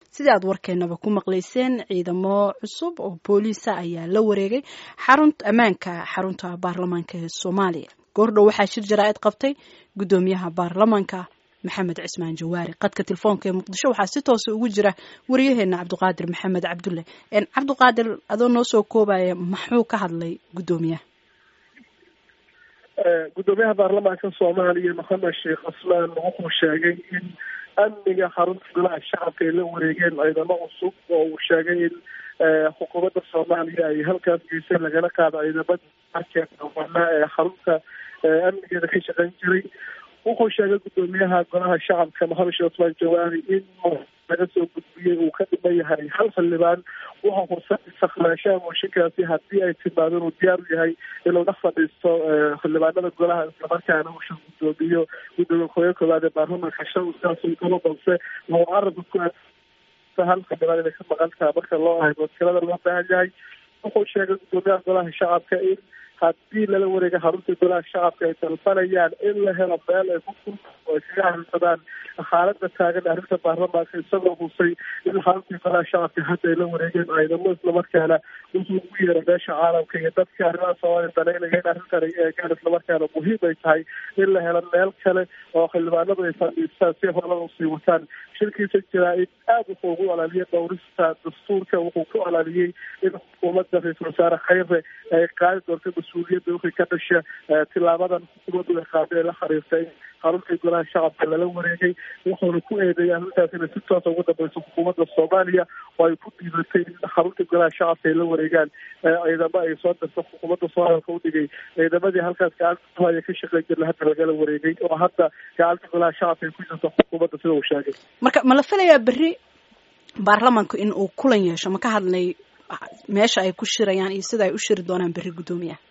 sidii aad warkeenaba ku maqlayseen ciidamo cusub oo booliisa ayaa la wareegay xarun ammaanka xarunta baarlamaanka ee soomaaliya goordhow waxaa shir jaraa'id qabtay guddoomiyaha baarlamaanka maxamed cismaan jawaari qadka telefoonka ee muqdisho waxaa si toosa ugu jira waryaheena cabdiqaadir maxamed cabdulle cabdiqaadir adoo noo soo koobaya maxuu ka hadlay guddoomiyaha guddoomiyaha baarlamaanka soomaaliya maxamed sheekh cusmaan wuxuu sheegay in amniga xarunta golaha shacabka ay la wareegeen ciidamo cusub oo uu sheegay in xukuumadda soomaaliya ay halkaas geysay lagala qaado ciidamada arkeedawanaa ee xarunta amnigeeda ka shaqeyn jiray wuxuu sheegay guddoomiyaha golaha shacabka maxamed sheekh cusmaan jawaari in laga soo gudbiyey uu ka dhiman yahay hal xildhibaan wuxuu hursan sakhnaashaha mooshinkaasi haddii ay timaado inuu diyaar u yahay inuu dhex fadhiisto xildhibaanada golaha islamarkaana uu shir guddoomiyo gudoomiye kooyo koowaad ee baarlamaanka shan sidaasuu kalo balse wuxuu carabka ku hal xildhibaan inay ka maqan taha marka loo ahay wakiilada loo baahan yahay wuxuu sheegay guddoomiyaha golaha shacabka in haddii lala wareega xarunta golaha shacabka ay dalbanayaan in la helo meel ay ku fur oo ay kaga hadsadaan xaalada taagan arrinta baarlamaanka isagoo husay in xaruntii golaha shacabka hadda ay la wareegeen ciidamo islamarkaana wuxuu ugu yeeray meesha caalamka iyo dadka arrimaha soomaaliya danaynaya in arrintan ay eegaan islamarkaana muhiim ay tahay in la helo meel kale oo xildhibaanadu ay fadhiistaan si horada usii wataan shirkiisa jaraa-id aad wuxuu ugu olaaliyay dhowrista dastuurka wuxuu ku olaaliyey in xukuumadda ra-iisul wasaare khayre ay qaadi doonto mas-uuliyadda wixii ka dhasha tilaabadan xukuumaddu ay qaaday ee la xiriirtay xaruntii golaha shacabka lala wareegay wuxuuna ku eedeeyay arrintaas inay si toosa ugu dambeyso xukuumadda soomaaliya oo ay ku dhiibatay in xaruntii golaha shacabka ay la wareegaan ciidamo ay soo dirto xukuumadda sooaalka u dhigay ciidamadii halkaas gacanta kuhaya ka shaqeyn jirna hadda lagala wareegay oo hadda gacanta golaha shacabka ay ku jirto xukuumadda sida uu sheegay marka ma la filayaa berri baarlamaanku in uu kulan yeesho ma ka hadlay meesha ay ku shirayaan iyo sida ay u shiri doonaan berri guddoomiyaha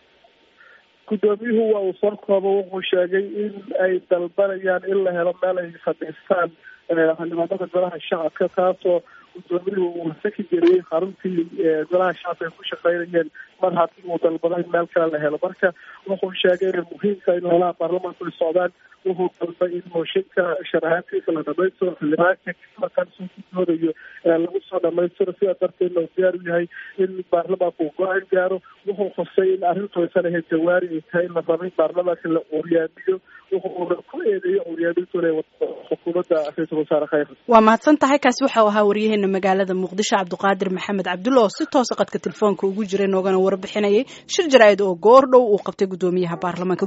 guddoomiyuhu waa uu soo koobo wuxuu sheegay in ay dalbanayaan in la helo meel ay fadhiistaan xildhibaanada golaha shacabka taasoo guddoomiyuhu uu saki geliyey xaruntii golaha shacabka ay ku shaqeynayeen mar haddii uu dalbado in meel kale la helo marka wuxuu sheegay inay muhiimka in holaha baarlamaanku ay socdaan wuxuu dalbay in mooshinka sharaxaadkiisa la dhamaystiro xildhibaanka markaan soo gudoodayo lagu soo dhamaystiro sidaa darteedna uu diyaar u yahay in baarlamaanku uu go-aan gaaro wuxuu xusay in arrintu aysan ahayd jawaari ay tahay in la rabay baarlamaanka la curyaamiyo wuxuuna ku eedeeyo curyaamintu inay wato xukuumadda ra-iisul wasaare khayr waa mahadsan tahay kaasi waxau ahaa waryaheena magaalada muqdisho cabdiqaadir maxamed cabdulla oo si toosa qadka telefoonka ugu jiray noogana warbixinayay shir jaraa'id oo goor dhow uu qabtay guddoomiyaha baarlamaanka